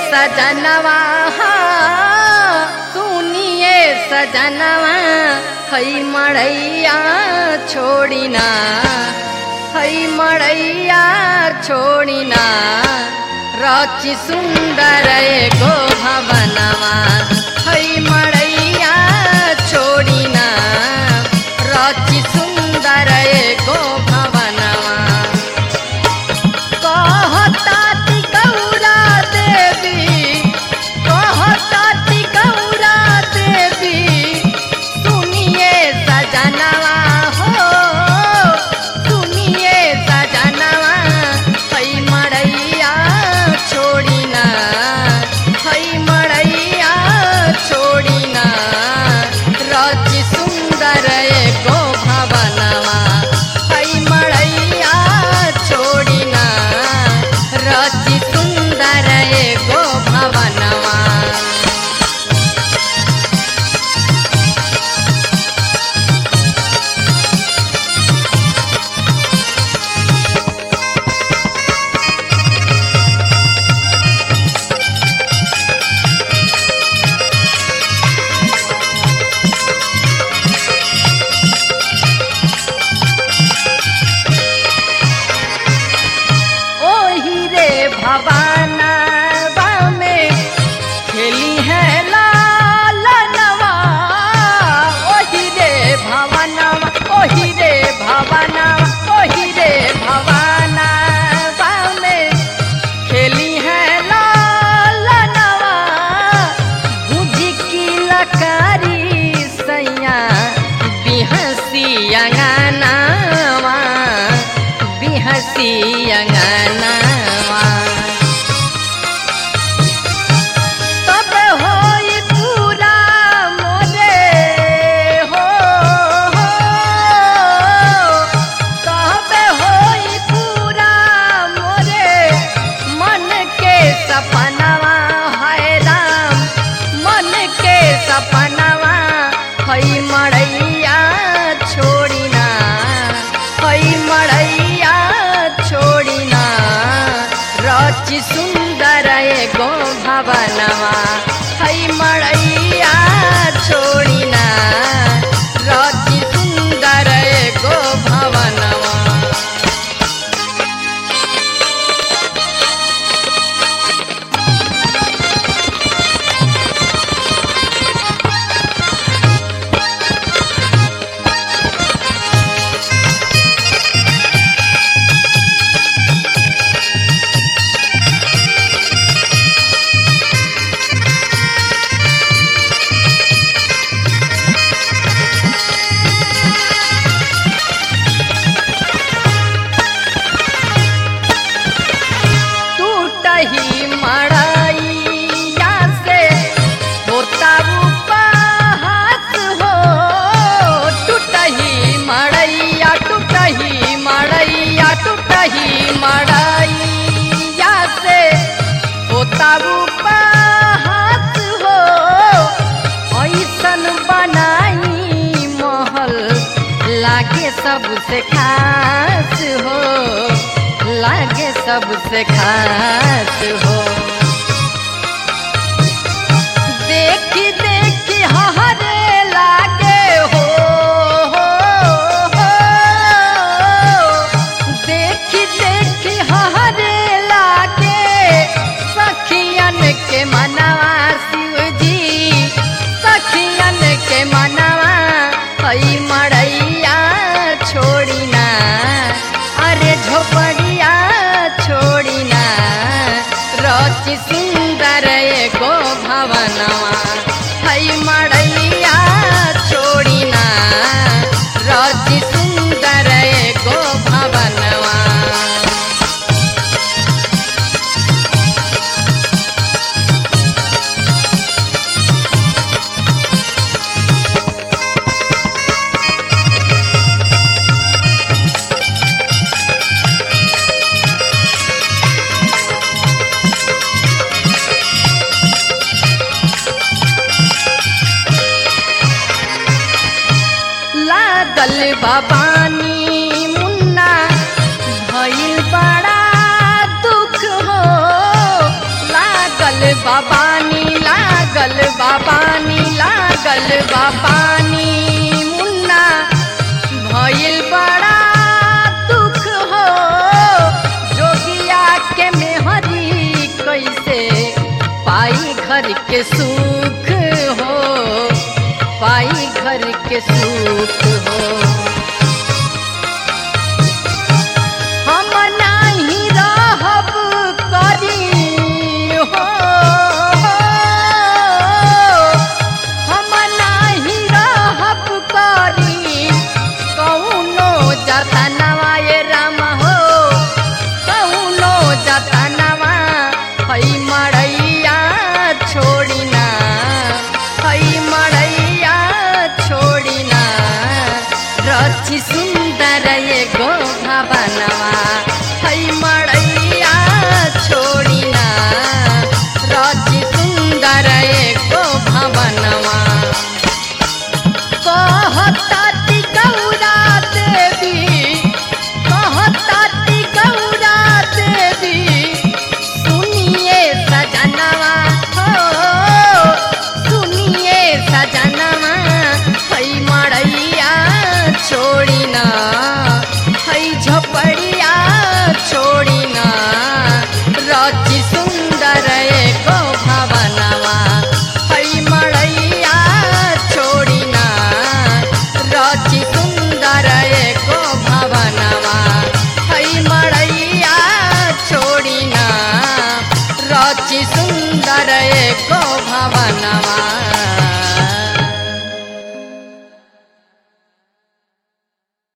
सजनवा सुनिए सजनवा हई मड़ैया छोड़िना हई मड़ैया छोड़िना रचि सुंदर एगो भवनवा हई मड़ैया छोड़िना रचि सुंदर एगो भवनवा कहताति गौरा देवी कहताति गौरा देवी सुनिए सजनवा हो सुनिए सजनवा हई मड़ैया छोड़िना हई मड़ैया छोड़िना रचि सुंदर एगो भवनवा हई मड़ैया छोड़िना रचि सुंदर एगो भवनवा ओही रे भवानवा में खेली है लाल नवा ओही रे भवनवा ओही रे भवनवा ओही रे भवानवा में खेली है लाल नवा बुझी की लकारी सैया बिहसी अंगनावा बिहसी अंगनावा तब होई पूरा मोरे हो हो तब होई पूरा मोरे मन के सपनवा है राम मन के सपनवा हई मड़ैया छोड़िना हई मड़ैया छोड़िना रचि सुंदर एगो भवनवा हई मड़ैया छोड़िना रचि सुंदर एगो भवनवा टूटही मड़ैया से होता उपहास हो टूटही मड़ैया टूटही मड़ैया टूटही मड़ैया से होता उपहास हो ऐसन बनाई महल लागे सबसे खास हो लागे सबसे खास हो देखी देखी हरे लागे हो हो, हो। देखी देखी हरे लागे सखियन के मनवा शिव जी सखियन के मनवा हई मड़ैया छोड़िना अरे झोपड़िया छोड़िना रचि सुंदर एगो भवनवा हई मड़ैया छोड़िना रचि सुंदर एगो भवनवा लागल बाबानी मुन्ना भइल बड़ा दुख हो लागल भरल बा पानी मुन्ना भइल बड़ा दुख हो जोगिया के मेहरी कैसे पाई घर के सुख हो पाई घर के सुख हो हम नाही रहब करी हो हम नाही रहब करी कौनो जतनवा ये राम हो कौनो जतनवा हई मड़ैया छोड़िना हई मड़ैया छोड़िना रची सुंदर ये गो भवनवा हई मड़ैया छोड़िना रची सुंदर ये गो भवनवा कहताती गौरा देवी कहताती गौरा देवी सुनिए सजनवा हो सुनिए सजनवा हई मड़ैया छोड़िना हई झपड़िया छोड़िना रची सुंदर एको भवनवा हई मड़ैया छोड़िना रची सुंदर एको भवनवा हई मड़ैया छोड़िना रची सुंदर एको भवनवा